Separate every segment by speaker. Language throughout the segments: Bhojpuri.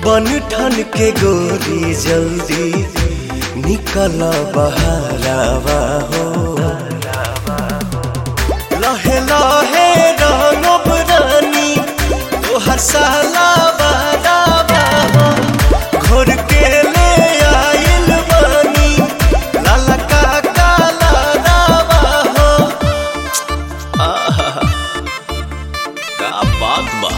Speaker 1: बन ठन के गोरी जल्दी निकल बहारावा हो लहे लहे रंगब रानी तोहर साला बारावा हो घोर के ले आइल बानी लाला का काला रावा हो आहा का बात बा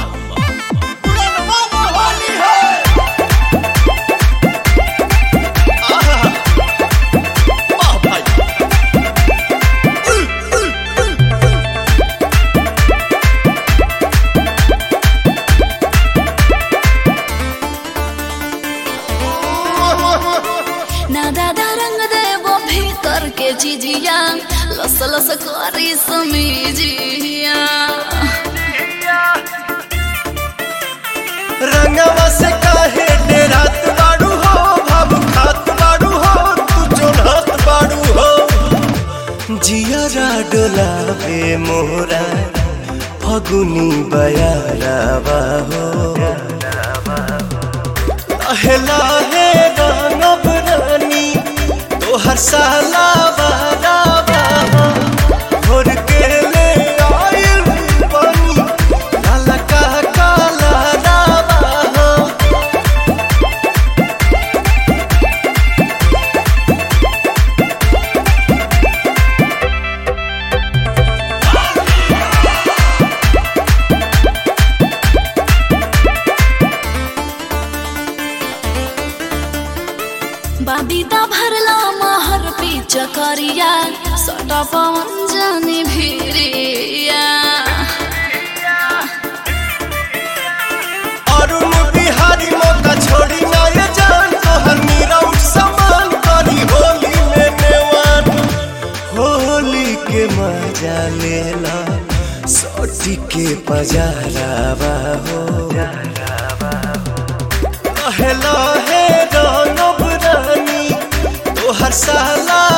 Speaker 2: ना दादा रंग देवो भीतर के जिजिया लस लस करी समीजिया
Speaker 1: रंगवा से काहे डेरात बाड़ू हो भाव खात बाड़ू हो तू चोढ़त बाड़ू हो जियरा डोलावे मोरा फगुनी बयारावा हो लहे लहे रंगब रानी तोहर साला बारावा हो घोर के ले आइल बानी लाला का काला रावा हो
Speaker 2: बाबीदा भरला महर पीच करिया सटा पवन जानी भिरिया
Speaker 1: अरुण बिहारी मौका छोड़ी ना ये जान तोहर मीरा उठ समान करी होली में नेवान होली के मजा लेला सोटी के पजारावा हो लहे लहे रंगब रानी तोहर साला